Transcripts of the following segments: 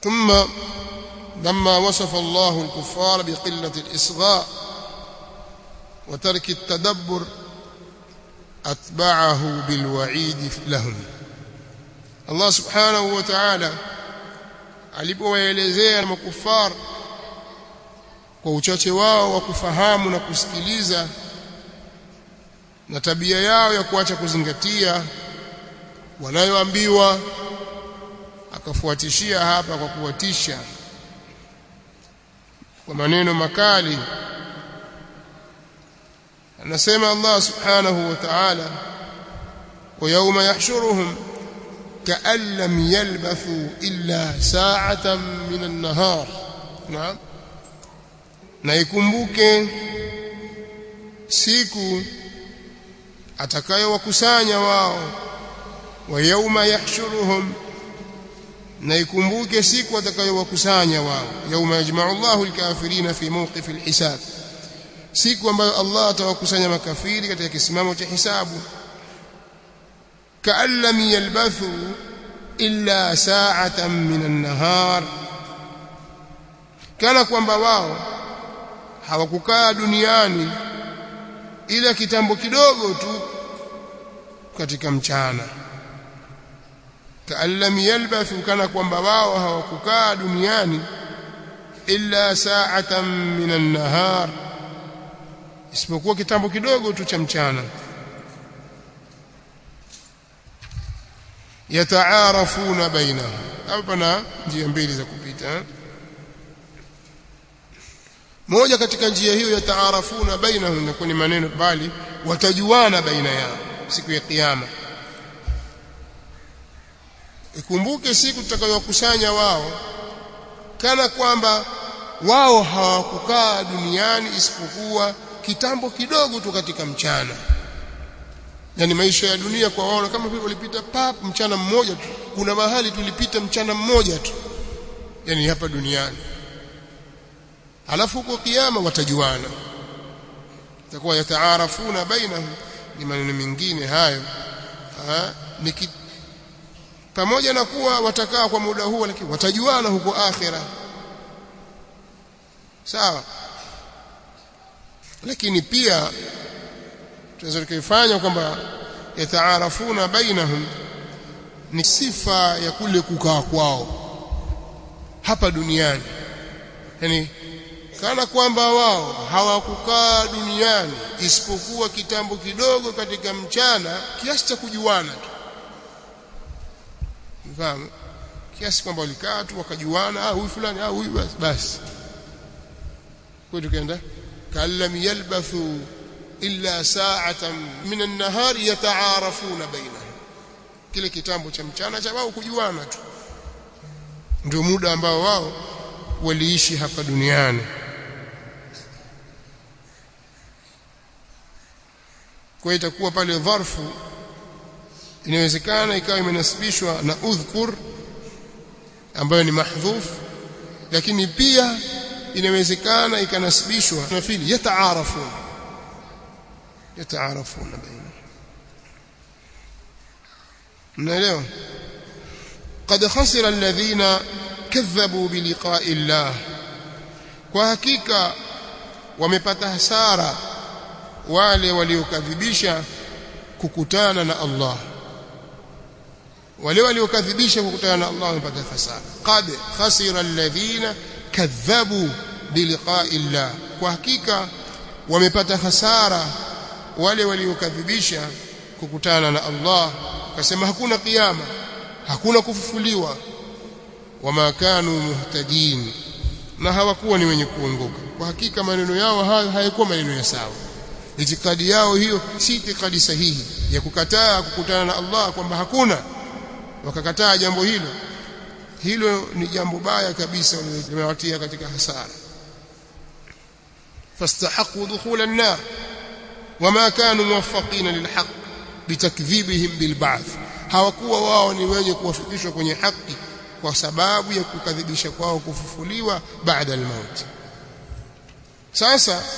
ثم لما وصف الله الكفار بقلة الإصغاء وترك التدبر أتبعه بالوعيد لهم الله سبحانه وتعالى alipowaelezea makufar kwa uchache wao wa kufahamu na kusikiliza na tabia yao ya kuacha kuzingatia wanayoambiwa akafuatishia hapa kwa kuwatisha kwa maneno makali anasema Allah subhanahu wa ta'ala wa yawma yahshuruhum ka'an lam yalbathu illa sa'atan min an-nahar naam na ikumbuke siku atakayowakusanya wao wa yawma yahshuruhum na ikumbuke siku atakayowakusanya wao yawma yajma'u Allahu al-kafirina fi mawqif al-hisab siku ambayo Allah atawakusanya makafiri katika kisimamo cha hisabu ka'an lam yalbathu illa sa'atan min an-nahar kana kwamba wao hawakukaa duniani ila kitambo kidogo tu katika mchana ka'an lam yalbathu kana kwamba wao hawakukaa duniani illa sa'atan min an-nahar isipokuwa kitambo kidogo tu cha mchana yataarafuna bainahum hapa pana njia mbili za kupita moja katika njia hiyo yataarafuna bainahum na kwenye maneno bali watajuana baina yao siku ya kiyama ikumbuke siku tutakayowakusanya wao kana kwamba wao hawakukaa duniani isipokuwa kitambo kidogo tu katika mchana yani maisha ya dunia kwa wao kama vile walipita pap mchana mmoja tu kuna mahali tulipita mchana mmoja tu yani hapa duniani alafu huko kiyama watajuana itakuwa yataarafuna bainahum ni maneno mengine hayo ha? ni pamoja na kuwa watakaa kwa muda huu lakini watajuana huko akhira sawa lakini pia tunaweza tukifanya kwamba yataarafuna bainahum ni sifa ya kule kukaa kwao hapa duniani yani kana kwamba wao hawakukaa duniani isipokuwa kitambo kidogo katika mchana kiasi cha kujuana tu mfahamu kiasi kwamba walikaa tu wakajuana ah huyu fulani ah huyu basi basi kwa tukaenda kallam yalbathu illa sa'atan min an-nahar yata'arafuna bainahum kile kitambo cha mchana cha wao kujuana tu ndio muda ambao wao waliishi hapa duniani kwa itakuwa pale dharfu inawezekana ikawa imenasibishwa na udhkur ambayo ni mahdhuf lakini pia inawezekana ikanasibishwa na fili yataarafun yataarafun baina mnaelewa قد خسر الذين كذبوا بلقاء الله kwa hakika wamepata hasara wale waliokadhibisha kukutana na Allah wale waliokadhibisha kukutana na Allah wamepata hasara qad khasira alladhina kadhabu biliqa'i Allah kwa hakika wamepata hasara wale waliokadhibisha kukutana na Allah akasema hakuna kiyama hakuna kufufuliwa wama kanu muhtadin na hawakuwa ni wenye kuongoka kwa hakika maneno yao hayo hayakuwa maneno ya sawa itikadi yao hiyo si itikadi sahihi ya kukataa kukutana na Allah kwamba hakuna wakakataa jambo hilo hilo ni jambo baya kabisa limewatia katika hasara fastahaqu dukhul an-nar wama kanu muwaffaqina lilhaq bitakdhibihim bilba'th hawakuwa wao ni wenye kuwafikishwa kwenye haki kwa sababu ya kukadhibisha kwao kufufuliwa baada al-maut sasa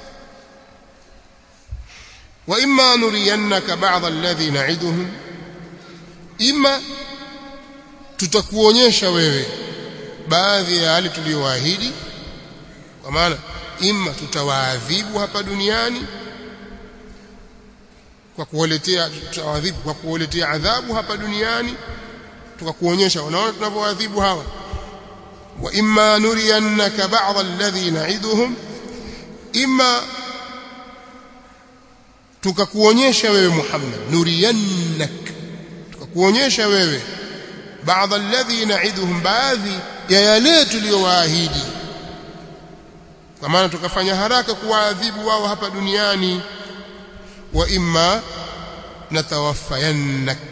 wa imma nuriyannaka ba'd alladhi na'iduhum imma tutakuonyesha wewe baadhi ya yale tuliyowaahidi kwa maana imma tutawaadhibu hapa duniani kwa kuwaletea tutawadhibu kwa kuwaletea adhabu hapa duniani tukakuonyesha unaona tunavyoadhibu hawa wa imma nuriyannaka ba'd alladhi na'iduhum imma tukakuonyesha wewe Muhammad nuriyannak tukakuonyesha wewe baadhi alladhi na'iduhum baadhi ya yale tuliyowaahidi kwa maana tukafanya haraka kuwaadhibu wao hapa duniani wa imma natawaffayannak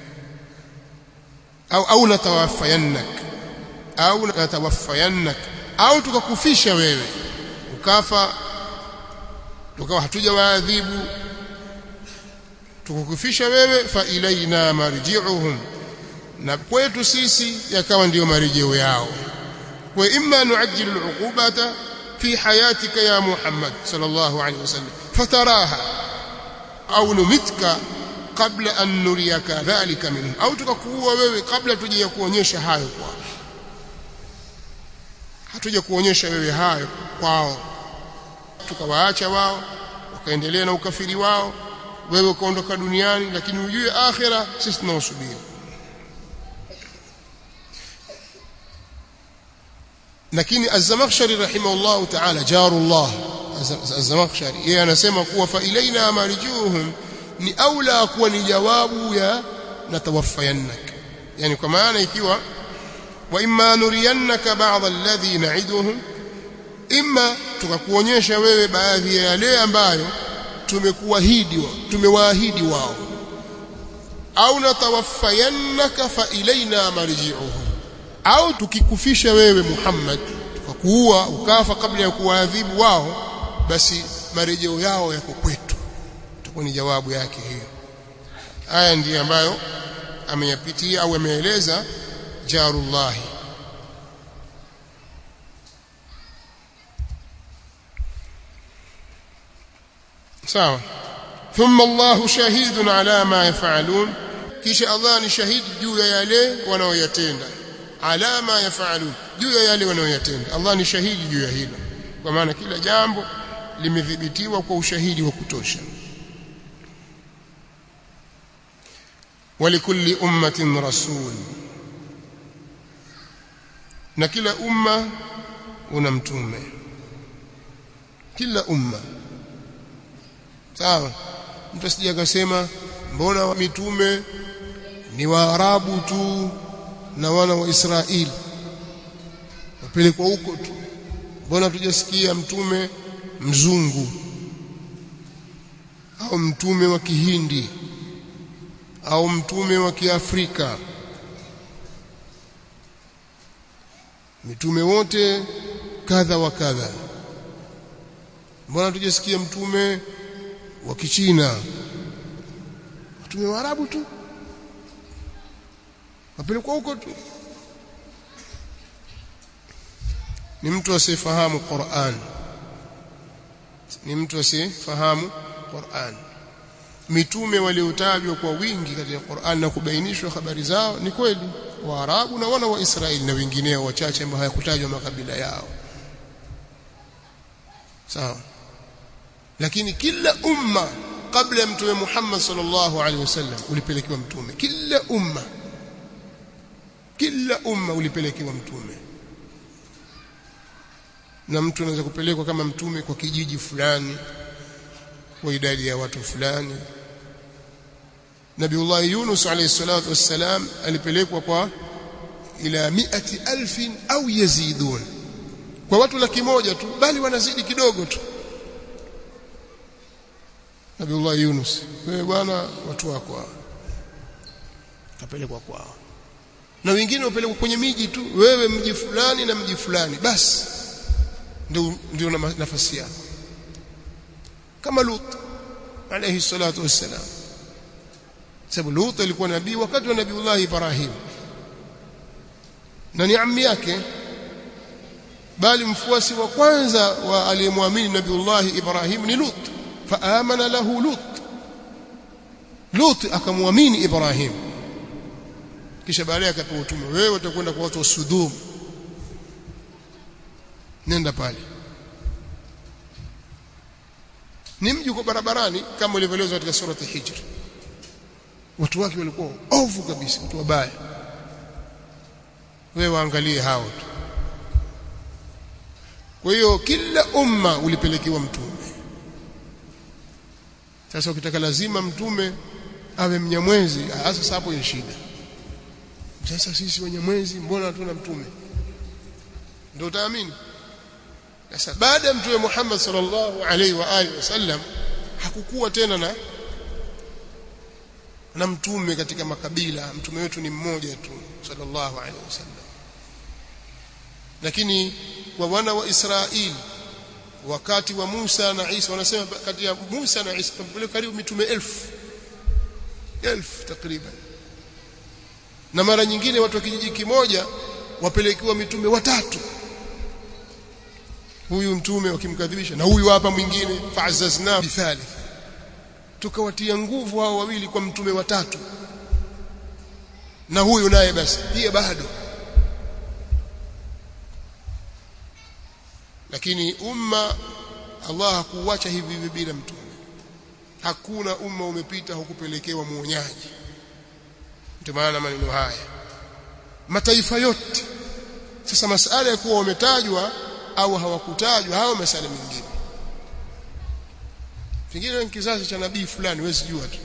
au au natawaffayannak au natawaffayannak au tukakufisha wewe ukafa tukawa hatuja waadhibu tukakufisha wewe fa ilaina marji'uhum na kwetu sisi yakawa ndiyo marejeo yao wa imma nuajjilu al'uqubata fi hayatika ya Muhammad sallallahu alayhi wasallam fataraha au numitka kabla an nuriyaka dhalika minhum au tukakuua wewe kabla tuje kuonyesha hayo kwao hatuja kuonyesha wewe hayo kwao tukawaacha wao wakaendelea na ukafiri wao wewe ukaondoka duniani lakini ujue akhira sisi tunaosubiri lakini az-Zamakhshari rahimahullah ta'ala jarullah az-Zamakhshari yeye anasema kuwa fa ilaina marjuhum ni aula kuwa ni jawabu ya natawaffayannak yani kwa maana ikiwa wa imma nuriyannaka ba'd alladhi na'iduhum imma tukakuonyesha wewe baadhi ya yale ambayo tumekuahidi tumewaahidi wao au natawaffayannaka fa ilaina marji'uhum au tukikufisha wewe Muhammad tukakuua ukafa kabla ya kuwaadhibu wao basi marejeo yao yako kwetu itakuwa ni jawabu yake hiyo haya ndiyo ambayo ameyapitia au ameeleza jarullahi sawa thumma Allahu shahidun ala ma yafalun kisha Allah ni shahidi juu ya yale wanaoyatenda ala ma yafalun juu ya yale wanaoyatenda Allah ni shahidi juu ya hilo kwa maana kila jambo limedhibitiwa kwa ushahidi wa kutosha ولكل أمة رسول na kila umma una mtume kila umma sawa mtu asije akasema mbona mitume ni waarabu tu na wana wa Israeli wapelekwa huko tu mbona tujasikia mtume mzungu au mtume wa kihindi au mtume wa kiafrika mitume wote kadha wa kadha mbona tujasikia mtume wa kichina mtume wa arabu tu wapelekwa huko tu ni mtu asiyefahamu Qur'an ni mtu asiyefahamu Qur'an mitume waliotajwa kwa wingi katika Qur'an na kubainishwa habari zao ni kweli Waarabu na wana wa Israeli na wengineo wachache ambao hayakutajwa makabila yao sawa lakini kila umma kabla ya mtume Muhammad sallallahu alaihi wasallam ulipelekewa mtume kila umma kila umma ulipelekewa mtume na mtu anaweza kupelekwa kama mtume kwa kijiji fulani kwa idadi ya watu fulani Nabiullah Yunus alayhi salatu wassalam alipelekwa kwa ila miati alfin au yazidun kwa watu laki moja tu bali wanazidi kidogo tu Nabiullah Yunus wewe bwana watu wako hao kapelekwa kwao na wengine wapelekwa kwenye miji tu wewe mji fulani na mji fulani basi ndio ndio nafasi yako kama Lut alayhi salatu wassalam sababu Lut alikuwa nabii wakati wa Nabiullah Ibrahim na ni ammi yake bali mfuasi wa kwanza wa aliyemwamini Nabiullah Ibrahim ni Lut faamana lahu Lut Lut akamwamini Ibrahim kisha baadaye akapewa utume wewe utakwenda kwa watu wa Sudum nenda pale ni mji uko barabarani kama ilivyoelezwa katika surati hijr watu wake walikuwa ovu kabisa watu wabaya wewe waangalie hao tu kwa hiyo kila umma ulipelekewa mtume sasa ukitaka lazima mtume awe mnyamwezi sasa hapo ni shida sasa sisi wenyamwezi mbona hatuna mtume ndio utaamini sasa baada ya mtume Muhammad sallallahu alaihi wa alihi wasallam hakukuwa tena na na mtume katika makabila mtume wetu ni mmoja tu sallallahu alaihi wasallam lakini kwa wana wa Israeli wakati wa Musa na Isa wanasema kati ya Musa na Isa tumpeleka karibu mitume elfu elfu takriban na mara nyingine watu wa kijiji kimoja wapelekiwa mitume watatu huyu mtume wakimkadhibisha na huyu hapa mwingine fa'azzazna bithalith tukawatia nguvu hao wawili kwa mtume watatu na huyu naye basi pia bado lakini umma Allah hakuacha hivi hivi bila mtume hakuna umma umepita hukupelekewa muonyaji ndio maana maneno haya mataifa yote sasa masala ya kuwa wametajwa au hawakutajwa hao masala mengine pengine ni kizazi cha nabii fulani wewe sijua tu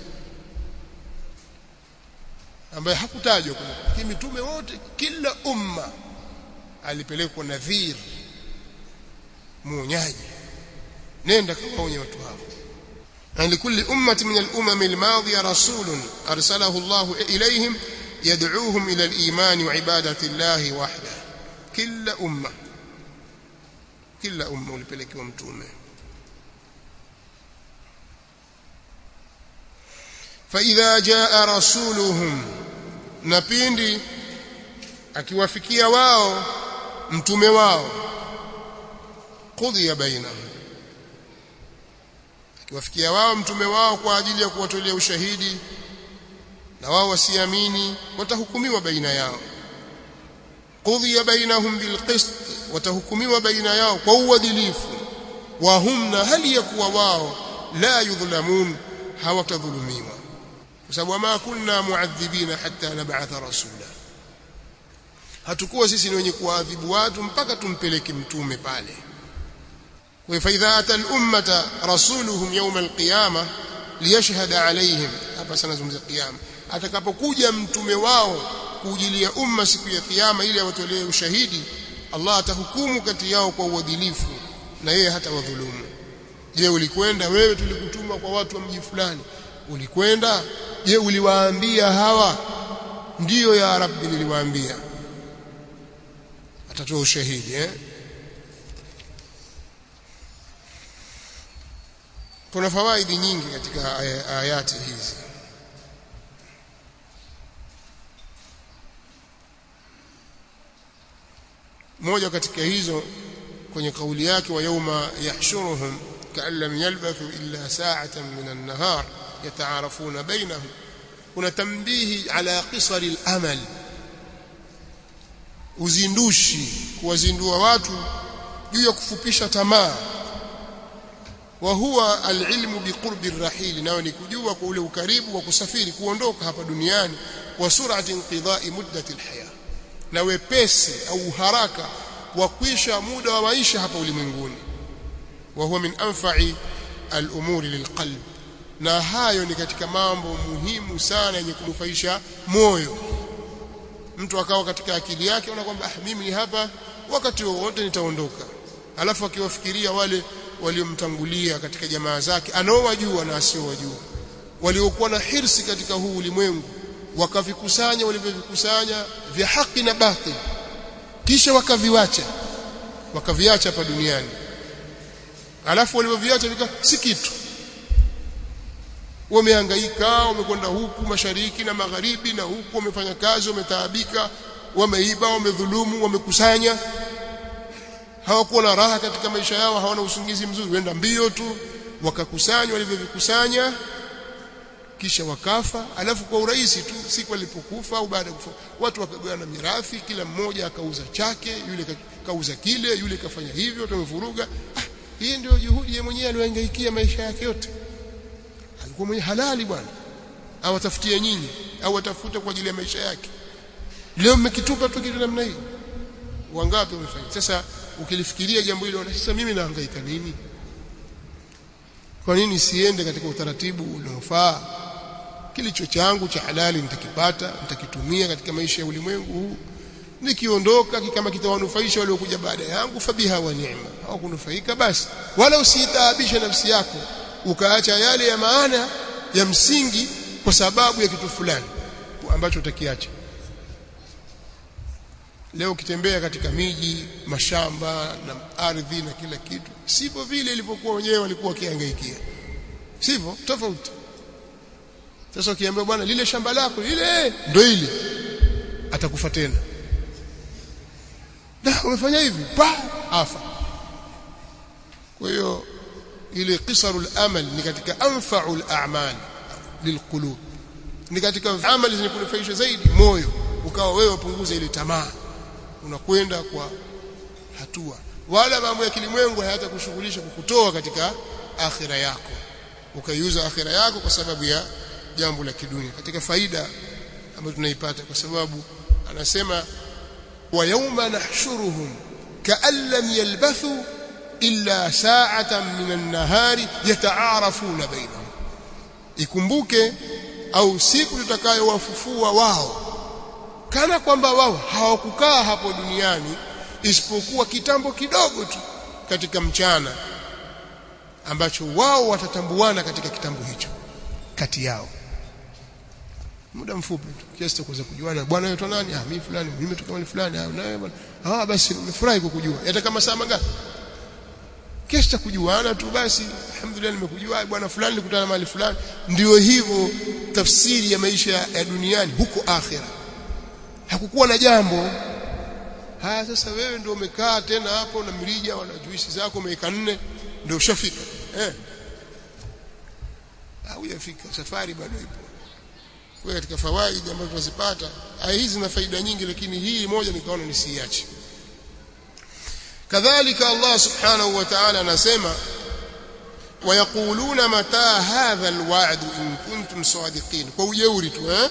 ambaye hakutajwa lakini mitume wote kila umma alipelekwa nadhir muonyaji nenda kawaonye watu hao لكل أمة من الأمم الماضية رسول أرسله الله إليهم يدعوهم إلى الإيمان وعبادة الله وحده كل أمة كل أمة ولبلك ومتومة فإذا جاء رسولهم نبيندي akiwafikia wao mtume wao qudhiya bainahum akiwafikia wao mtume wao kwa ajili ya kuwatolea ushahidi na wao wasiamini watahukumiwa baina yao qudhiya bainahum bilqist watahukumiwa baina yao kwa uadilifu wa hum na hali ya kuwa wao la yudhlamun hawatadhulumiwa kwa sababu ma kunna muadhibina hatta nab'atha rasula hatukuwa sisi ni wenye kuadhibu watu mpaka tumpeleke mtume pale فإذا أتى الأمة رسولهم يوم القيامة ليشهد عليهم hapa sana zungumza kiyama atakapokuja mtume wao kuujilia umma siku ya kiyama ili awatolee ushahidi Allah atahukumu kati yao kwa uadilifu na yeye hata wadhulumu je ulikwenda wewe tulikutuma kwa watu wa mji fulani ulikwenda je uliwaambia hawa ndiyo ya rabbi niliwaambia atatoa ushahidi eh kuna fawaidi nyingi katika ayati hizi moja katika hizo kwenye kauli yake wa yauma yahshuruhum kaan lam yalbathu illa sa'atan min an-nahar yata'arafuna bainahum kuna tambihi ala qisari al-amal uzindushi kuwazindua watu juu ya kufupisha tamaa wa huwa alilmu biqurbi arrahil nao ni kujua kwa ule ukaribu wa kusafiri kuondoka hapa duniani wa surati inqidai muddati alhaya na wepesi au haraka wa kuisha muda wa maisha hapa ulimwenguni wa huwa min anfa'i alumuri lilqalb na hayo ni katika mambo muhimu sana yenye kunufaisha moyo mtu akawa katika akili yake ona kwamba ah mimi ni hapa wakati wowote nitaondoka alafu akiwafikiria wale waliomtangulia katika jamaa zake anaowajua na asiowajua waliokuwa na hirsi katika huu ulimwengu wakavikusanya walivyovikusanya vya haki na batil kisha wakaviwacha wakaviacha hapa duniani alafu walivyoviacha vika si kitu wamehangaika wamekwenda huku mashariki na magharibi na huku wamefanya kazi wametaabika wameiba wamedhulumu wamekusanya hawakuwa na raha katika maisha yao hawana usingizi mzuri wenda mbio tu wakakusanya walivyovikusanya kisha wakafa alafu kwa urahisi tu siku alipokufa au baada ya kufa watu wakagawana mirathi kila mmoja akauza chake yule kauza kile yule kafanya hivyo tumevuruga ah, hii ndio juhudi yeye mwenyewe aliyohangaikia maisha yake yote alikuwa mwenye halali bwana au atafutie nyinyi au atafuta kwa ajili ya maisha yake leo mmekitupa tu kitu namna hii wangapi wamefanya sasa ukilifikiria jambo hilo sasa mimi nahangaika nini kwa nini siende katika utaratibu unaofaa kilicho changu cha halali nitakipata nitakitumia katika maisha ya ulimwengu huu nikiondoka kama kitawanufaisha waliokuja baada yangu fabiha wa neema au kunufaika basi wala usitaabisha nafsi yako ukaacha yale ya maana ya msingi kwa sababu ya kitu fulani ambacho utakiacha leo ukitembea katika miji mashamba na ardhi na kila kitu sivyo vile ilivyokuwa wenyewe walikuwa wakiangaikia sivyo tofauti sasa ukiambia bwana lile shamba lako lile ndio ile atakufa tena na umefanya hivi pa afa kwa hiyo ile qisarul amal ni katika anfa'ul a'mal lilqulub ni katika amali zenye kunufaisha zaidi moyo ukawa wewe upunguze ile tamaa unakwenda kwa hatua wala mambo ya kilimwengu hayatakushughulisha kukutoa katika akhira yako ukaiuza akhira yako kwa sababu ya jambo la kidunia katika faida ambayo tunaipata kwa sababu anasema wa yawma nahshuruhum ka'an lam yalbathu illa sa'atan min an-nahari yata'arafuna bainahum ikumbuke au siku tutakayowafufua wao kana kwamba wao hawakukaa hapo duniani isipokuwa kitambo kidogo tu katika mchana ambacho wao watatambuana katika kitambo hicho kati yao muda mfupi tu kiasi cha kuweza kujuana bwana wewe nani ah mimi fulani mimi nimetoka mahali fulani ah nawe bwana ah basi nimefurahi kukujua hata kama saa mangapi kiasi cha kujuana tu basi alhamdulillah nimekujua bwana fulani nilikutana mahali fulani ndio hivyo tafsiri ya maisha ya duniani huko akhira hakukuwa na jambo haya sasa wewe ndio umekaa tena hapo na mrija wana juisi zako umeweka nne ndio ushafika eh au yafika safari bado ipo kwa katika fawaidi ambazo tunazipata hizi na faida nyingi lakini hii moja nikaona nisiache kadhalika Allah subhanahu wa ta'ala anasema ويقولون متى هذا الوعد إن كنتم صادقين kwa ujeuri tu eh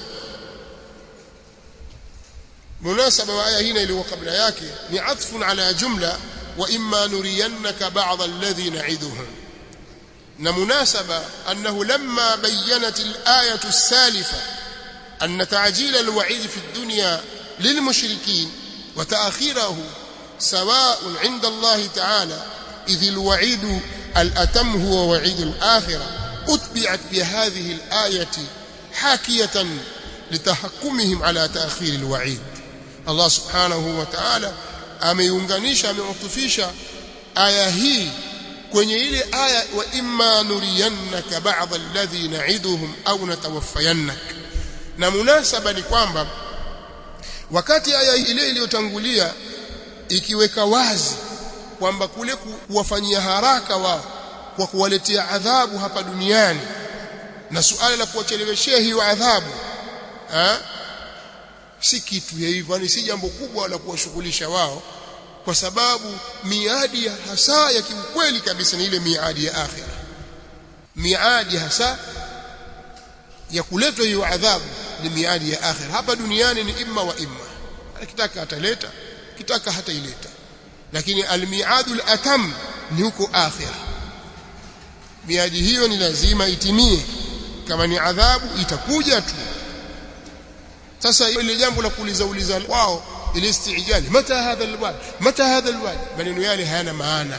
مناسبة وآية هنا اللي هو قبل yake ni عطف على جملة وإما نرينك بعض الذي نعدهم na munasaba أنه لما بينت الآية السالفة أن تعجيل الوعيد في الدنيا للمشركين وتأخيره سواء عند الله تعالى إذ الوعيد الأتم هو وعيد الآخرة أتبعت بهذه الآية حاكية لتحكمهم على تأخير الوعيد Allah subhanahu wa ta'ala ameiunganisha ameutufisha aya hii kwenye ile aya wa imma nuriyannaka ba'd alladhi na'iduhum au natawaffayannak na munasaba ni kwamba wakati aya ile iliyotangulia ikiweka wazi kwamba kule kuwafanyia haraka wao kwa kuwaletea adhabu hapa duniani na suala la kuwacheleweshea hiyo adhabu ha? si kitu ya hivyo yani si jambo kubwa la kuwashughulisha wao kwa sababu miadi hasa ya kiukweli kabisa ni ile miadi ya akhira miadi hasa ya kuletwa hiyo adhabu ni miadi ya akhira hapa duniani ni imma wa imma akitaka ataleta kitaka hata ileta lakini almiadul atam ni huko akhira miadi hiyo ni lazima itimie kama ni adhabu itakuja tu sasa ile jambo la kuuliza uliza wao ile istijali mata hadha alwad mata hadha alwad maneno yale hayana maana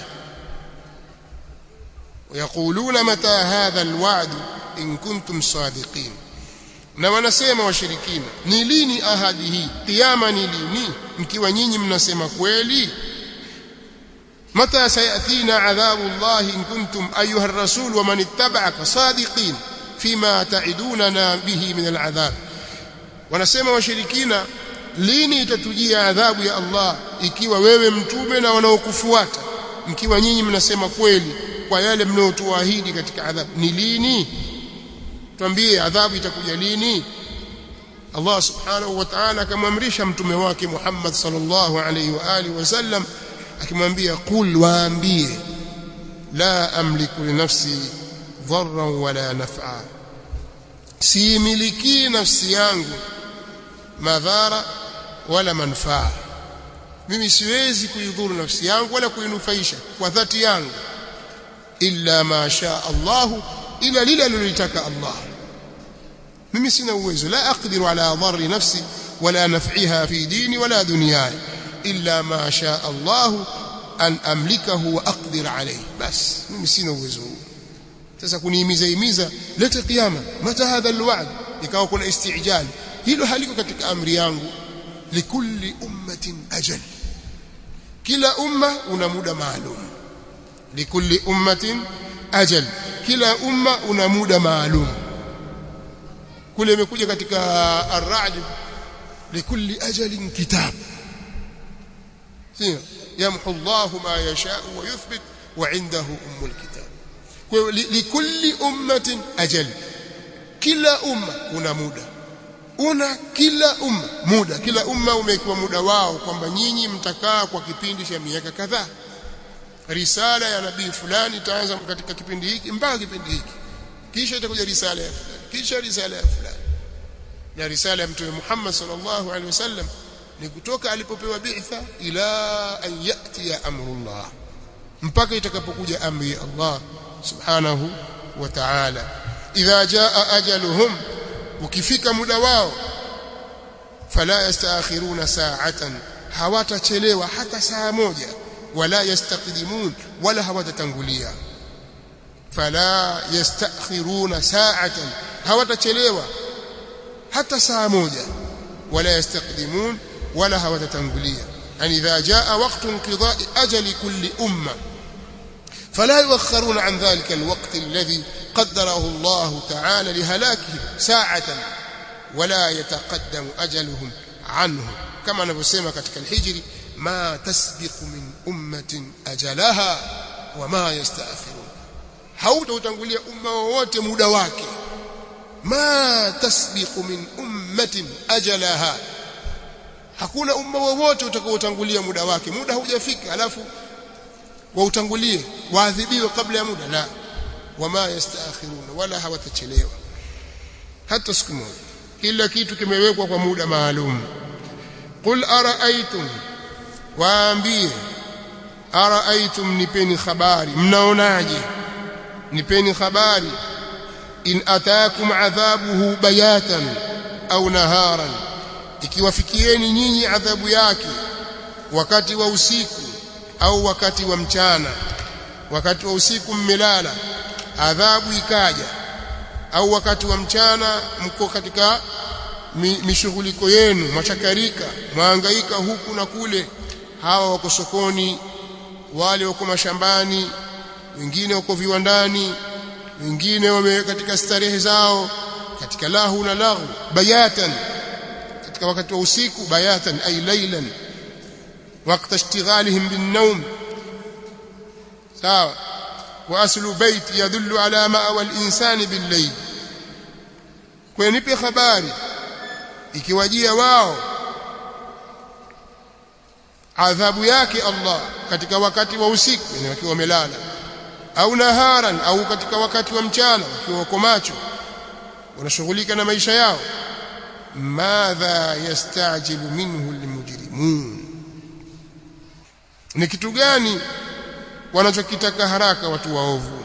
ويقولون متى هذا الوعد إن كنتم صادقين na wanasema washirikina ni lini ahadi hii kiyama ni lini mkiwa nyinyi mnasema kweli mata sayatina adhabu Allah in kuntum ayuha ar-rasul wa man ittaba'aka sadiqin fima ta'idunana bihi min al-adhab wanasema washirikina lini itatujia adhabu ya Allah ikiwa wewe mtume na wanaokufuata mkiwa nyinyi mnasema kweli kwa yale mnayotuahidi katika adhabu ni lini tuambie adhabu itakuja lini Allah subhanahu wa ta'ala akamwamrisha mtume wake Muhammad sallallahu alayhi wa alihi wasallam akimwambia qul waambie la amliku li nafsi dharran wala naf'a siimiliki nafsi yangu madhara wala manufaa mimi siwezi kuidhuru nafsi yangu wala kuinufaisha kwa dhati yangu illa ma sha Allah ila lile alilotaka Allah mimi sina uwezo la aqdiru ala dharri nafsi wala naf'iha fi dini wala dunyaya illa ma sha Allah an amlikahu wa aqdir alayhi bas mimi sina uwezo huo sasa kunihimiza himiza leta kiyama mata hadha alwa'd ikawa kuna istijali hilo haliko katika amri yangu likulli ummatin ajal kila umma una muda maalum likulli ummatin ajal kila umma una muda maalum kule imekuja katika ar-ra'd likulli ajalin kitab sio yamhu Allah ma yasha wa yuthbit wa indahu ummul kitab kwa likulli ummatin ajal kila umma una muda una kila umma muda kila umma umekiwa muda wao kwamba nyinyi mtakaa kwa kipindi cha miaka kadhaa risala ya nabii fulani itaanza katika kipindi hiki mpaka kipindi hiki kisha itakuja risala ya fulani kisha risala ya fulani na risala ya mtume Muhammad sallallahu alaihi wasallam ni kutoka alipopewa bi'tha ila an yati ya amrullah mpaka itakapokuja amri ya Allah subhanahu wa ta'ala idha jaa ajaluhum ukifika muda wao fala yastaakhiruna sa'atan hawatachelewa hata saa moja wala yastaqdimun wala hawatatangulia fala yastakhiruna sa'atan hawatachelewa hata saa moja wala yastaqdimun wala hawatatangulia an idha jaa waqtu inqidha'i ajali kulli umma فلا يؤخرون عن ذلك الوقت الذي قدره الله تعالى لهلاكهم ساعة ولا يتقدم أجلهم عنه كما نفسما katika الحجر ما تسبق من أمة أجلها وما يستأخرون hautautangulia umma wowote muda wake ma tasbiqu min ummatin ajalaha hakuna umma wowote utakaotangulia muda wake muda haujafika alafu wautangulie waadhibiwe kabla ya muda la wama yastaakhiruna wala hawatachelewa hata siku moja kila kitu kimewekwa kwa muda maalum qul araaitum waambie araaitum nipeni habari mnaonaje nipeni habari in ataakum adhabuhu bayatan au naharan ikiwafikieni nyinyi adhabu yake wakati wa usiku au wakati wa mchana wakati wa usiku mmelala adhabu ikaja au wakati wa mchana mko katika mishughuliko yenu machakarika mwahangaika huku na kule hawa wako sokoni wale wako mashambani wengine wako viwandani wengine wame katika starehe zao katika lahu na lahu bayatan katika wakati wa usiku bayatan ay laylan وقت اشتغالهم بالنوم سواء واصل بيت يدل على مأوى الانسان بالليل kwenipe habari ikiwajia wao adhabu yake Allah katika wakati wa usiku yani wakiwa wamelala au naharan au katika wakati wa mchana wakiwa wako macho wanashughulika na maisha yao madha yastajilu minhu almujrimun ni kitu gani wanachokitaka haraka watu waovu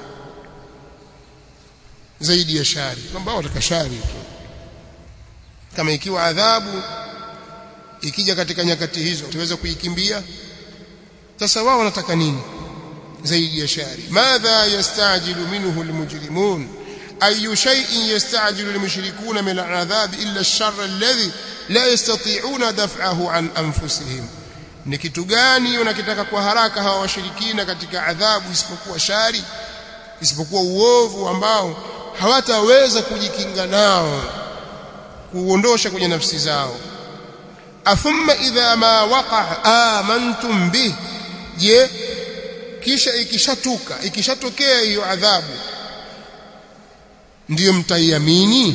zaidi ya shari kwamba wataka shari tu kama ikiwa adhabu ikija katika nyakati hizo tuweza kuikimbia sasa wao wanataka nini zaidi ya shari madha yastajilu minhu almujrimun ayu shay'in yastajilu almushrikuna min al'adhab illa ash-sharr alladhi la yastati'una daf'ahu an anfusihim ni kitu gani unakitaka kwa haraka hawa washirikina katika adhabu isipokuwa shari isipokuwa uovu ambao hawataweza kujikinga nao kuondosha kwenye nafsi zao athumma idha ma waqa amantum bih je kisha ikishatuka ikishatokea hiyo adhabu ndiyo mtaiamini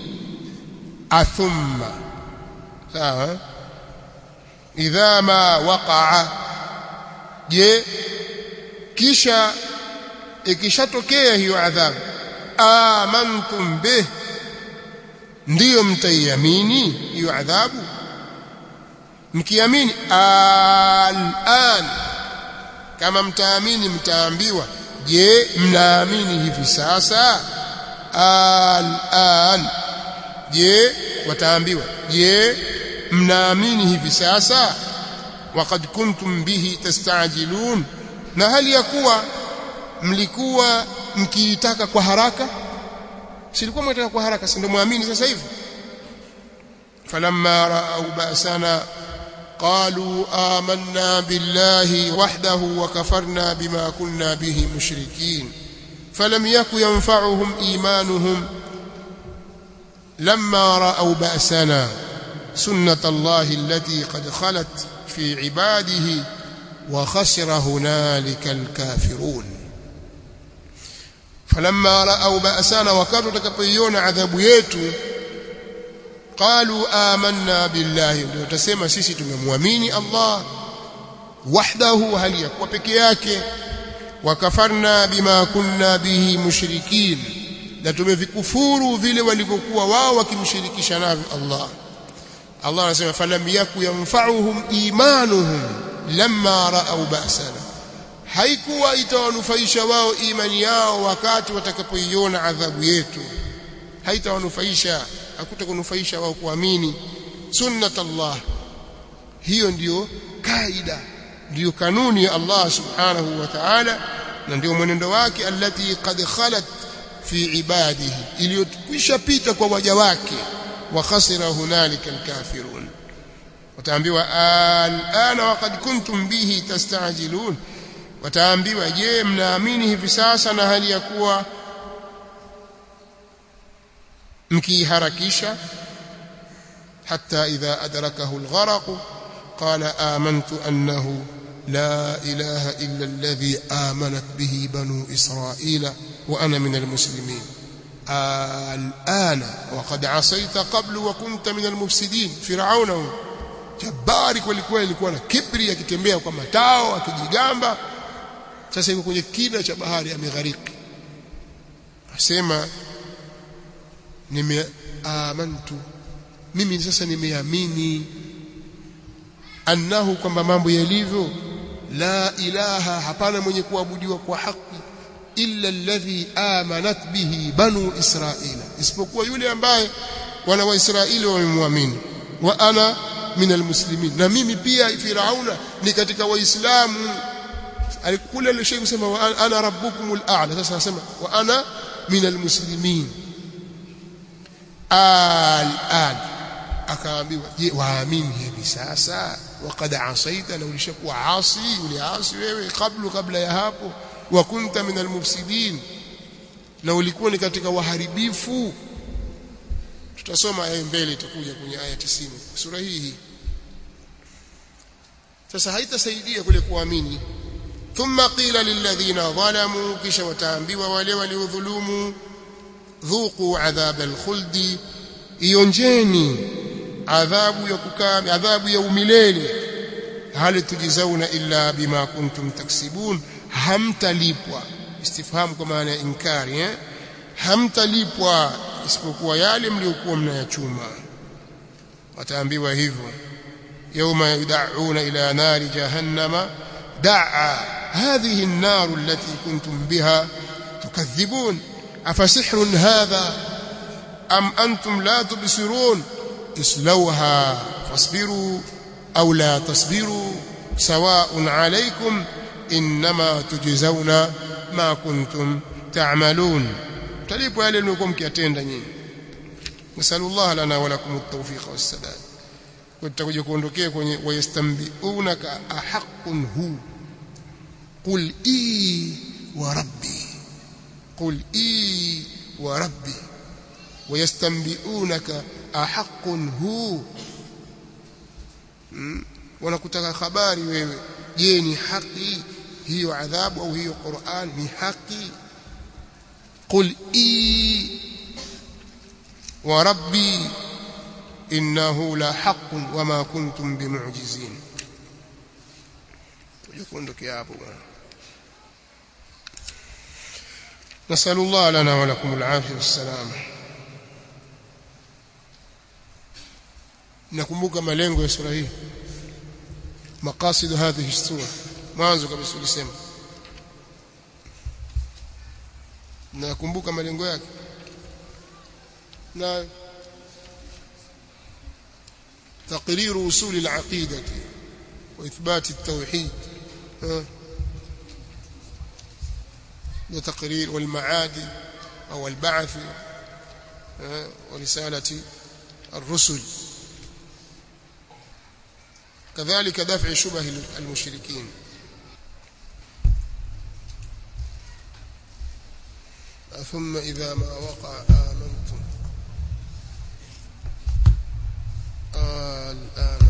athumma sawa idha ma waqa'a je kisha ikishatokea hiyo adhabu amantum bih ndiyo mtaiamini hiyo adhabu mkiamini al'an kama mtaamini mtaambiwa je mnaamini hivi sasa al'an je wataambiwa je mnaamini hivi sasa waqad kuntum bihi tastajilun na hali ya kuwa mlikuwa mkiitaka kwa haraka silikuwa mnataka kwa haraka si ndio muamini sasa hivi falamma ra'au ba'sana قالوا آمنا بالله وحده وكفرنا بما كنا به مشركين فلم يك ينفعهم إيمانهم لما رأوا بأسنا سنة الله التي قد خلت في عباده وخسر هنالك الكافرون فلما رأوا بأسنا وكانوا تكبيون عذاب يتو قالوا آمنا بالله ndio tutasema sisi tumemwamini Allah wahdahu hali yakuwa peke yake wakafarna bima kunna bihi mushrikin na tumevikufuru vile walivyokuwa wao wakimshirikisha navyo Allah Allah anasema falam yaku yanfa'uhum imanuhum lamma ra'aw ba'sana haikuwa itawanufaisha wao imani yao wakati watakapoiona adhabu yetu haitawanufaisha hakutakunufaisha wao kuamini sunnat Allah hiyo ndiyo kaida ndiyo kanuni ya Allah subhanahu wa ta'ala na ndio mwenendo wake allati qad khalat fi ibadihi iliyokwisha pita kwa waja wake wa khasira hunalika alkafirun wataambiwa alana waqad kuntum bihi tastajilun wataambiwa je mnaamini hivi sasa na hali ya kuwa mkiharakisha hatta idha adrakahu algharaq qala amantu annahu la ilaha illa alladhi amanat bihi banu israila wa ana min almuslimin الآن وقد عصيت قبل وكنت من المفسدين فرعون jabari kweli kweli alikuwa na kibri akitembea kwa matao akijigamba sasa yuko kwenye kina cha bahari ameghariki asema nimeamantu mimi sasa nimeamini annahu kwamba mambo yalivyo la ilaha hapana mwenye kuabudiwa kwa haki illa alladhi amanat bihi banu israila isipokuwa yule ambaye wana waisraeli wamemwamini wa ana min almuslimin na mimi pia firauna ni katika waislamu alikula ile sheikh kusema wa ana rabbukumul a'la sasa anasema wa ana min almuslimin al-an akaambiwa je waamini hivi sasa waqad asaita na ulishakuwa asi uliasi wewe kabla kabla ya hapo wa kunta min almufsidin na ulikuwa ni katika waharibifu tutasoma aya mbele itakuja kwenye aya 90 sura hii sasa haitasaidia kule kuamini thumma qila lilladhina zalamu kisha wataambiwa wale waliodhulumu dhuqu adhab alkhuldi ionjeni adhabu ya kukaa adhabu ya umilele hal tujizauna illa bima kuntum taksibun hamtalipwa istifhamu kwa maana ya inkari eh hamtalipwa isipokuwa yale mliokuwa mnayachuma wataambiwa hivyo يوم يدعون إلى نار جهنم دعا هذه النار التي كنتم بها تكذبون أفسحر هذا أم أنتم لا تبصرون اصلوها فاصبروا أو لا تصبروا سواء عليكم إنما تجزون ما كنتم تعملون تليبوا يلي نكم كيتenda nyinyi نسأل الله لنا ولكم التوفيق والسداد tutakuja kuondokea kwenye wayastambiunaka ahaqqun hu qul i wa rabbi qul i wa rabbi wayastambiunaka ahaqqun hu hmm? wanakutaka habari wewe je ni haki hiyo adhabu au hiyo Qur'an ni haki qul i wa rabbi innahu la haqqun wama kuntum bimu'jizin tujiondokea hapo bwana نسأل الله لنا ولكم العافية والسلامة nakumbuka malengo ya sura hii maqasid hadhihi sura mwanzo kabisa ulisema nakumbuka malengo yake na تقرير أصول العقيدة وإثبات التوحيد وتقرير والمعاد أو البعث ورسالة الرسل كذلك دفع شبه المشركين ثم إذا ما وقع آمنتم الآن